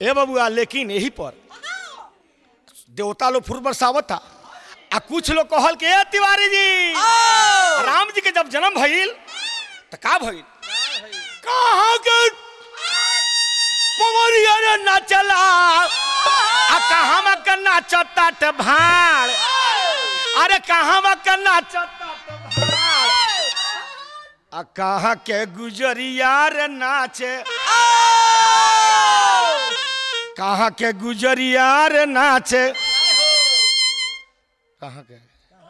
ए बबुआ लेकिन यही पर देवता लोग फुर बरसावत था आ कुछ लोग कहल के ए तिवारी जी राम जी के जब जन्म भइल त का भइल कहाँ के पवरिया रे नाचला आ कहाँ में के नाचता त भाड़ अरे कहाँ में के नाचता त भाड़ आ कहाँ के गुजरिया रे नाचे कहाँ के गुजरिया रे नाचे कहाँ के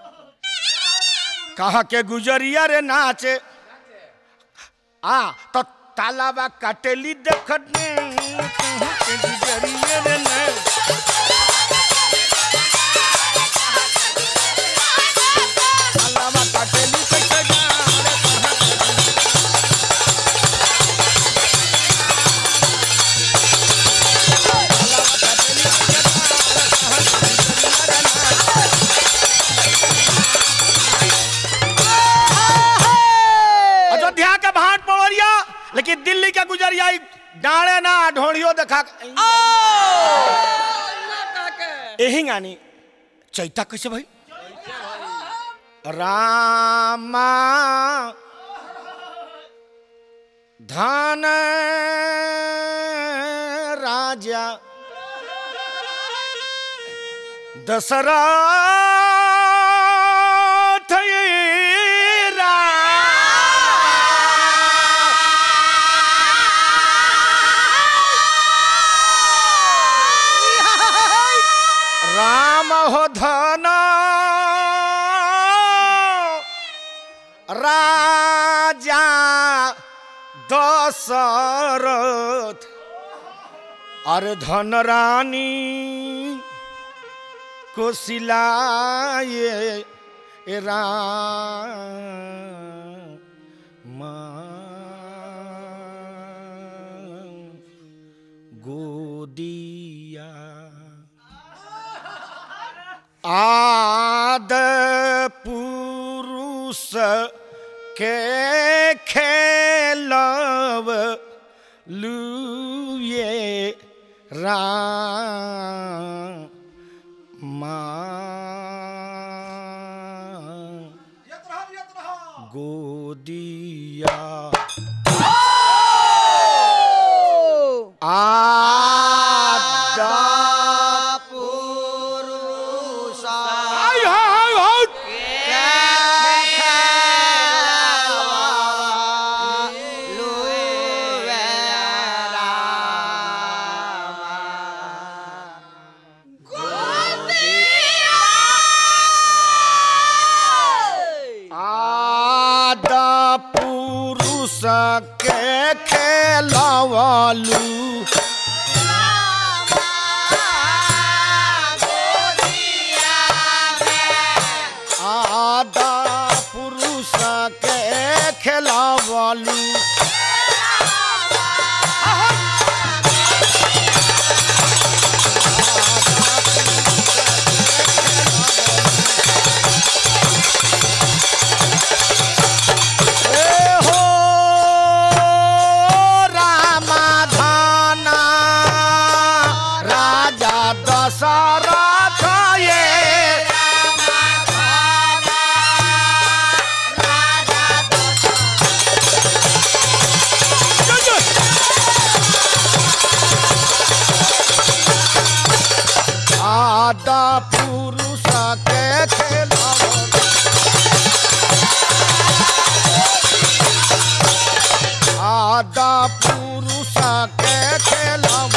कहाँ के गुजरिया रे नाचे आ तो तालाबा कटेली देखने कहाँ के गुजरिया रे नाचे तालाबा कटेली कैसे गारे कहाँ के अयोध्या के भाट पवरिया लेकिन दिल्ली के गुजरिया ई डाणे ना ढोड़ियो देखा यही गानी चैता कैसे भाई रामा धन राजा दशरथ राम हो धन राजा दशरथ अरे धन रानी को सिलाए ए राम गोदिया आद पुरुष के खेलव लुए राम गोदिया आदा आय हाय हाय आदा पुरुष के खेलवालू आदा पुरुष के खेलवालू ए हो रामाधाना राजा दशरथ ये आदा पुरुष के खेलवा आदा पुरुष के खेलव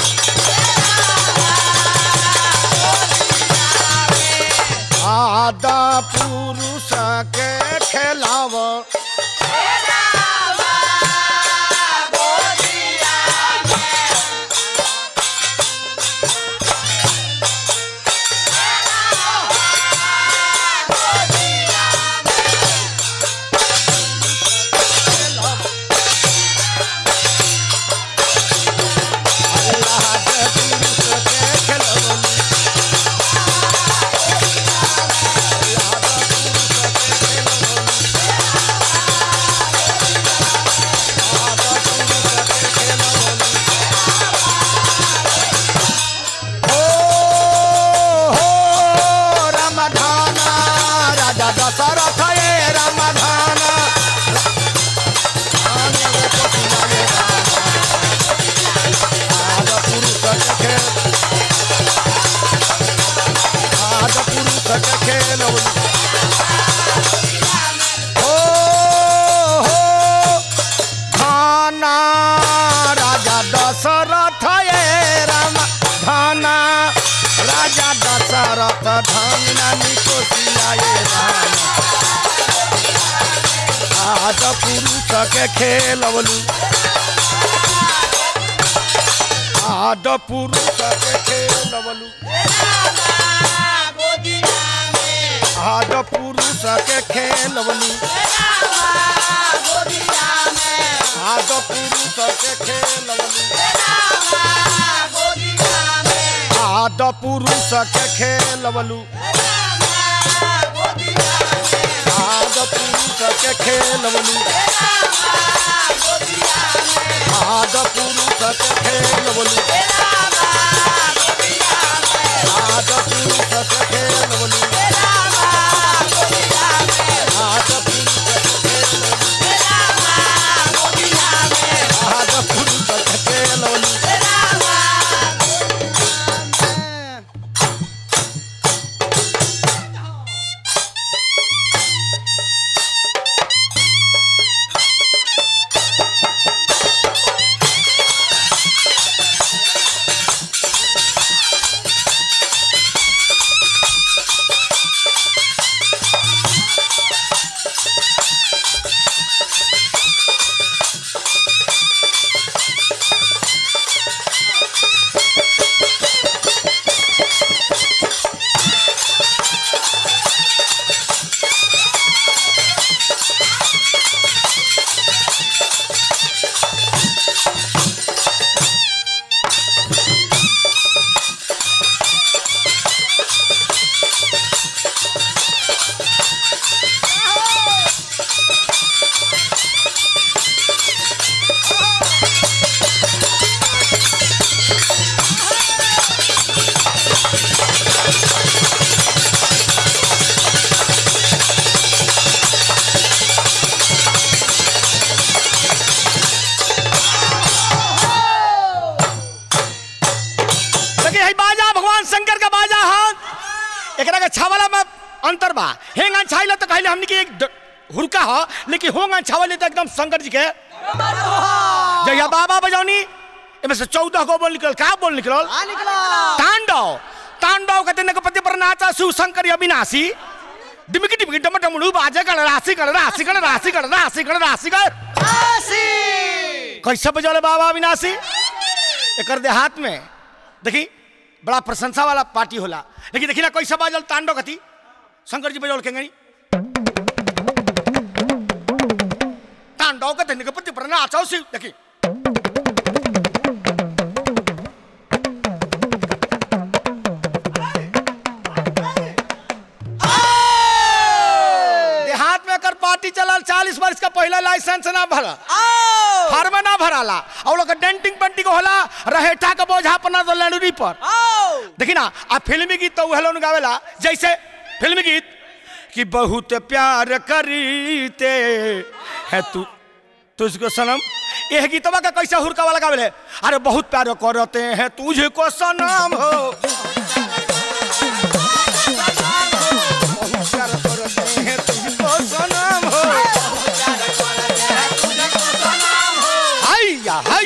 आदा पुरुष के खेलव खेल आद पुरुष के खेल ओ हो धाना राजा दशरथ ये राम धाना राजा दशरथ धाना निकोसिया ये राम आद पुरुष के खेलवलू आद पुरुष के खेलवलू आद पुरुष के खेलवलू आद पुरुष के खेलवलू आद पुरुष के खेलवलू आद पुरुष के खेलवलू आद पुरुष के खेलवलू आद पुरुष के खेलवलू आद पुरुष के खेलवलू आद पुरुष के खेलवलू देखिए हई बाजा भगवान शंकर का बाजा हाथ एकरा के छावला में अंतर बा हेंग छाइला तो कहले हमनी के एक ड- हुरका ह लेकिन होंग छावले तो एकदम शंकर जी के जहिया बाबा बजौनी एमे से चौदह गो बोल निकल का बोल निकलल तांडव तांडव कहते ने पति पर नाचा शिव शंकर अविनाशी डिमकी डिमकी डम डमड़ू बाजे कर राशि कर राशि कर राशि कर राशि कर राशि कर कैसे बजौले बाबा अविनाशी एकर देहात में देखी बड़ा प्रशंसा वाला पार्टी होला लेकिन देखी ना कैसे बाजल तांडव कथी शंकर जी बजौल केंगनी तांडव के धन्य के प्रति प्रणाम शिव देखी देहात में एकर पार्टी चलल चालीस वर्ष का पहला लाइसेंस ना भरल फार्म ना भराला और लोग डेंटिंग पेंटिंग होला रहेठा के बोझा अपना तो लड़ूरी पर देखी ना आ फिल्मी गीत तो हेलो गावेला जैसे फिल्मी गीत कि बहुत प्यार करीते है तू तुझको सनम यह गीतवा का कैसे हुरका वाला गावेले अरे बहुत प्यार करते हैं तुझको सनम हो बहुत प्यार करते हैं तुझको सनम हो हाय या हाय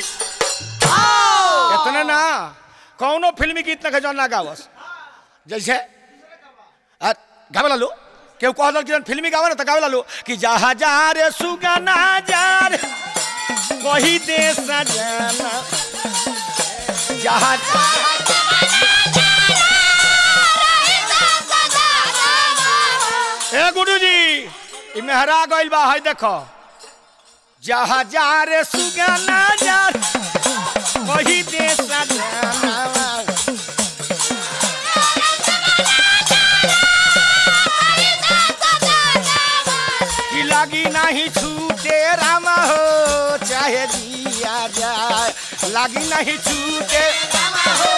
इतना ना कौनो फिल्मी गीत ना जो ना गावस जैसे आ, गावे लालू केहू कह दल कि जौन फिल्मी गावे ना तो गावे लालू कि जहा जा रे सुगना जा रे वही देश जाना जहा ए गुरु जी ई मेहरा गइल बा है देखो जहा जा रे सुगना जा रे, वही देश जाना कि लगी नहीं छूटे राम हो चाहे दिया जाए लगी नहीं छूटे राम हो,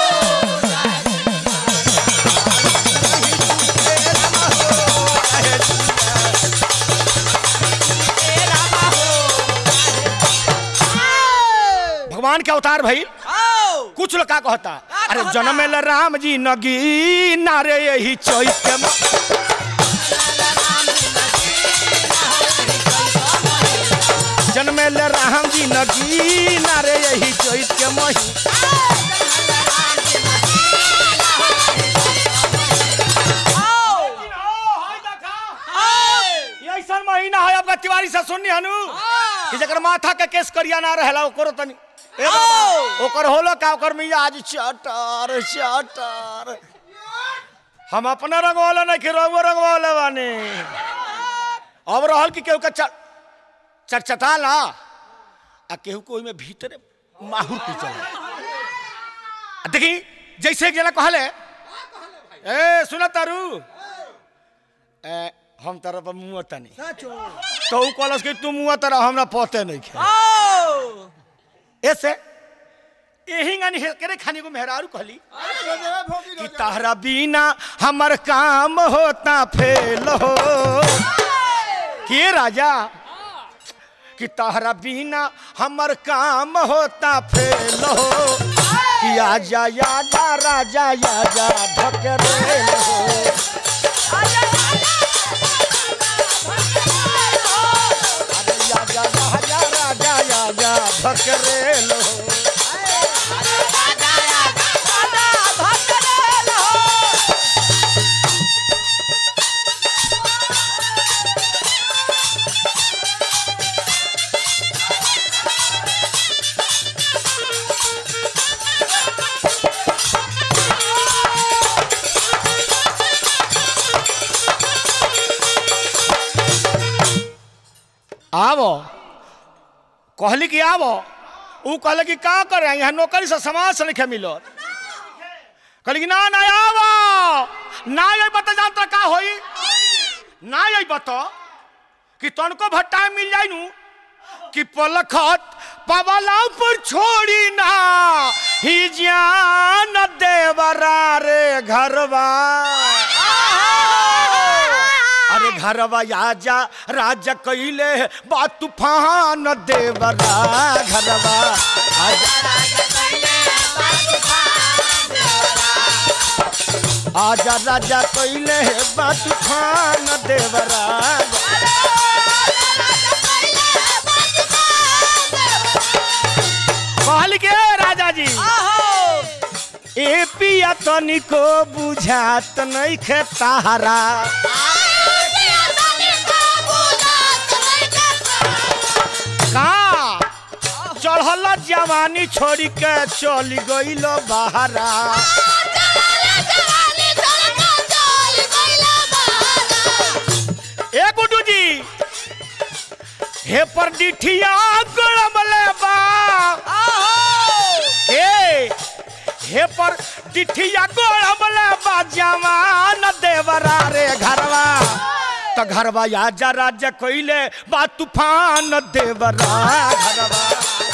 नहीं छूटे राम हो, चाहे दिया छूटे राम हो। भगवान के अवतार भाई कुछ लोग का कहता अरे जनमेल राम जी नगी नारे यही चैत के म- जनमेल राम जी नगी नारे यही चैत के मही ये ऐसन महीना है आपका तिवारी से सुननी हनु कि जकर माथा के केस करिया ना रहेला ओकरो तनी ए बाबा, ओकर होलो का ओकर मिजाज चटर चटर हम अपना रंगवाला नहीं कि रंगो रंगवाले बानी अब रहल कि केहू के चट चटचटा ला आ केहू को ओइमे भीतरे माहुर की चले देखी जैसे एक जना कहले ए सुन तारू ए हम तरह पर मुँह तनी तो ऊ कहलस कि तू मुँह तरह हमरा पते नहीं खे ऐसे यही गानी करे खाने को मेहरारू कहली कि तारा बिना हमर काम होता फेल हो के राजा कि तारा बिना हमर काम होता फेल हो कि आजा आजा राजा आजा ढकरे हो अरे आजा राजा राजा आजा ढकरे हो आवो कहली कि आवो ऊ कहले कि का करे यहाँ नौकरी से समाज से लिखे मिलो कहली कि ना ना आवो ना ये बता जानता का होई ना ये बता कि तनको भट्टा मिल जाई नु कि पलखत पवला पर छोड़ी ना ही जान देवरा रे घरवा अरे घरवा आजा राजा कैले बा तूफान देवरा घरवा आजा आजा राजा कैले बा तूफान देवरा कहल के राजा जी ए पिया तनिको बुझात नहीं खे तारा का चढ़ल जवानी छोड़ी के चली गईल बहरा ए गुड्डू जी हे पर डिठिया गड़मले बा हे हे पर डिठिया गड़मले बा जवान देवरा रे घरवा त घरवा आजा राजा कोइले बा तूफान देवरा घरवा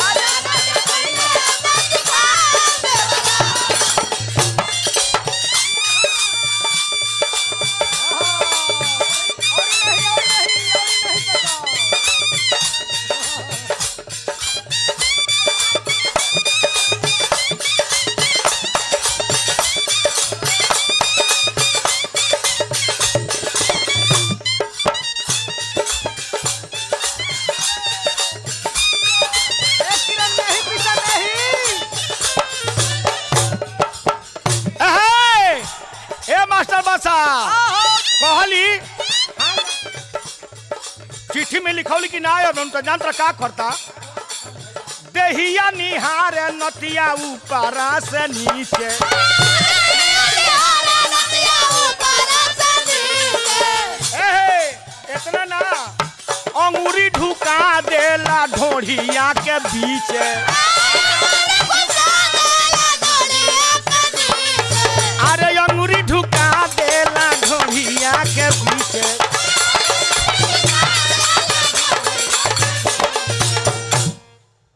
एहे! ए मास्टर बासा कहली चिट्ठी में लिखौली कि ना अब हम तो जानता का करता देहिया निहार नतिया ऊपरा से नीचे एहे इतना ना अंगूरी ढुका देला ढोढ़िया के बीच अरे अंगूरी ढुका देला ढोढ़िया के बीच